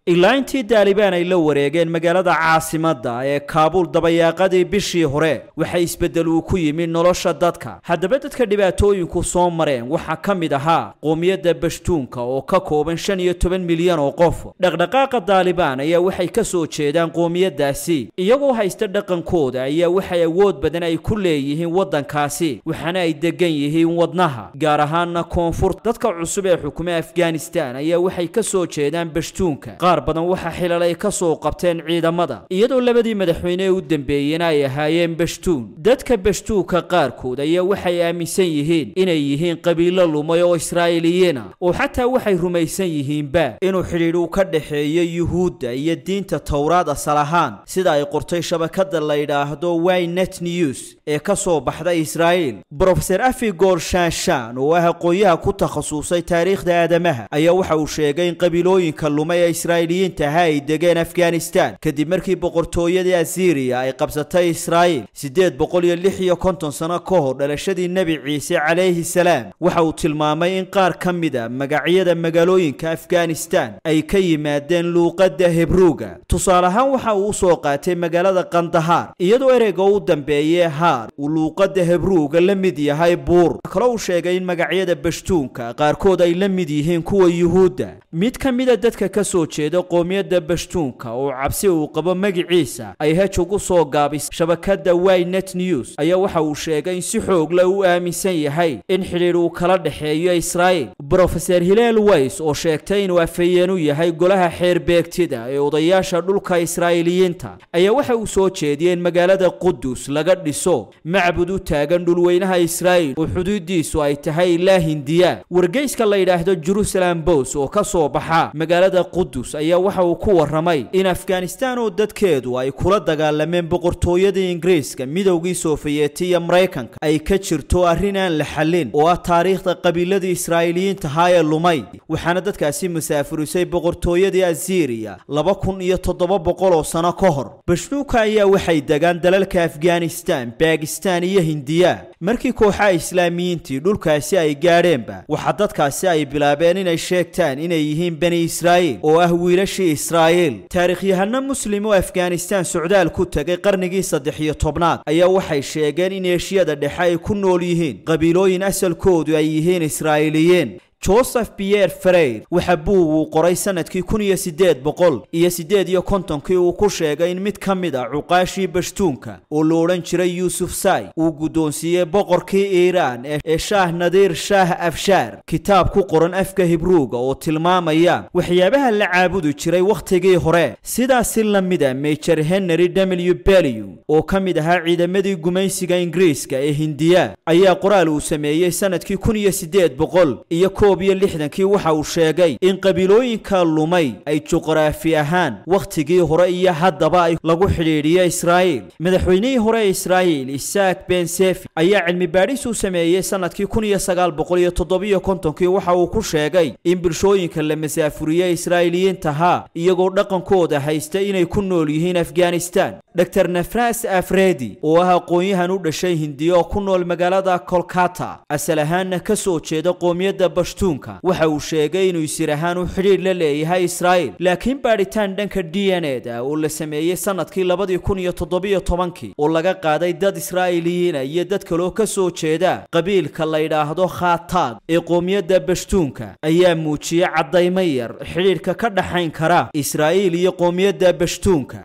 ilaa intii daalibaan ay la wareegeen magaalada caasimadda ee kaabuul dabayaaqadii bishii hore waxa isbeddel uu ku yimi nolosha dadka haddaba dadka dhibaatooyinku soo mareen waxaa ka mid ahaa qoomiyadda bashtuunka oo ka kooban shan iyo toban milyan oo qof dhaqdhaqaaqa daalibaan ayaa waxay ka soo jeedaan qoomiyaddaasi iyagoo haysta dhaqankooda ayaa waxay awood badan ay ku leeyihiin waddankaasi waxaana ay degan yihiin wadnaha gaar ahaanna koonfurta dadka cusub ee xukuma afghanistan ayaa waxay ka soo jeedaan bashtuunka qaar badan waxa xilal ay ka soo qabteen ciidamada iyadoo labadii madaxweyne ee u dambeeyena ay ahaayeen bashtuun dadka bashtuunka qaarkood ayaa waxay aaminsan yihiin inay yihiin qabiilo lumay oo israa'iiliyiina oo xataa waxay rumaysan yihiinba inuu xidhiidh uu ka dhexeeyo yuhuudda iyo diinta towraad asal ahaan sida ay qortay shabakada la yidhaahdo wynet news ee ka soo baxda israa'iil brofeser afigor shanshan oo ah aqoonyaha ku takhasusay taariikhda aadamaha ayaa waxa uu sheegay in qabiilooyinka lumay ee israa'iiliyiinta ahaa ay degeen afghanistan kadib markii boqortooyadii asiriya ay qabsatay israa'iil siddeed boqol iyo lix iyo konton sano ka hor dhalashadii nebi ciise calayhi salaam waxa uu tilmaamay in qaar ka mid a magacyada magaalooyinka afghanistan ay ka yimaadeen luuqadda hebruuga tusaale ahaan waxa uu usoo qaatay magaalada kandahaar iyadoo ereyga u dambeeyee haar uu luuqadda hebruuga la mid yahay buur kaloo uu sheegay in magacyada bashtuunka qaarkood ay la mid yihiin kuwa yuhuudda mid ka mida dadka ka soo jeeda qoomiyadda bashtuunka oo cabsi uu qabo magiciisa ay hej ugu soo gaabis shabakada wynet news ayaa waxa uu sheegay in si xoog leh u aaminsan yahay in xidhiidh uu kala dhexeeyo israa'iil brofeser hileel ways oo sheegtay inuu afhayeen u yahay golaha xeerbeegtida ee odayaasha dhulka israa'iiliyiinta ayaa waxa uu soo jeediyey in magaalada qudus laga dhiso macbud u taagan dhulweynaha israa'iil oo xuduudiisu ay tahay ilaa hindiya wargeyska la yidhaahdo jerusalem bos oo ka soo baxa magaalada qudus ayaa waxa uu ku warramay in afghanistan oo dadkeedu ay kula dagaalameen boqortooyadii ingiriiska midowgii sofiyeeti iyo maraykanka ay ka jirto arrin aan la xallin oo ah taariikhda qabiiladii israa'iiliyiinta haa ee lumay waxaana dadkaasi musaafurisay boqortooyadii asiriya laba kun iyo toddoba boqol oo sano ka hor bashnuuka ayaa waxay degaan dalalka afghanistan bakistan iyo hindiya markii kooxaha islaamiyiintii dhulkaasi ay gaadheenba waxaa dadkaasi ay bilaabeen inay sheegtaan inay yihiin bani israa'iil oo ah wiilashii israa'iil taariikhyahano muslim oo afghanistan socdaal ku tegay qarnigii saddex iyo tobnaad ayaa waxay sheegeen in eeshiyada dhexe ay ku nool yihiin qabiilooyin asalkoodu ay yihiin israa'iiliyiin joseph pierre fereyr waxa buug uu qoray sanadkii kun iyo siddeed boqol iyo siddeed iyo kontonkii uu ku sheegay in mid ka mid a cuqaashii bashtuunka oo la odhan jiray yuusuf sai uu guddoonsiiyey boqorkii iiraan ee shaah nadiir shaah afshaar kitaab ku qoran afka hibruuga oo tilmaamaya waxyaabaha la caabudi jiray wakhtigii hore sidaasi la mida major henry w bellew oo ka mid ahaa ciidamadii gumaysiga ingiriiska ee hindiya ayaa qoraal uu sameeyey sanadkii kun iyo siddeed boqol iyo koob iyo lixdankii waxa uu sheegay in qabiilooyinka lumay ay juqraafi ahaan wakhtigii hore iyo haddaba ay lagu xidhiidhiyo israa'iil madaxweynihii hore ee israa'iil isaak ben sefi ayaa cilmi baadhis uu sameeyey sanadkii kun iyo sagaal boqol iyo toddobiyo kontonkii waxa uu ku sheegay in bulshooyinka la masaafuriye israa'iiliyiintahaa iyagoo dhaqankooda haysta inay ku nool yihiin afghanistan dor nafras afredi oo ah aqoon-yahan u dhashay hindiya oo ku nool magaalada kolkata asal ahaanna ka soo jeeda qoomiyadda bashtuunka waxa uu sheegay inuu isir ahaan u xidhiidh la leeyahay israa'iil laakiin baadhitaan dhanka d n e da oo la sameeyey sanadkii labadii kun iyo toddobiyo tobankii oo laga qaaday dad israa'iiliyiina iyo dad kaloo ka soo jeeda qabiilka la yidhaahdo khataag ee qoomiyadda bashtuunka ayaa muujiyey caddaymo yar xidhiidhka ka dhaxayn kara israa'iil iyo qoomiyadda bashtuunka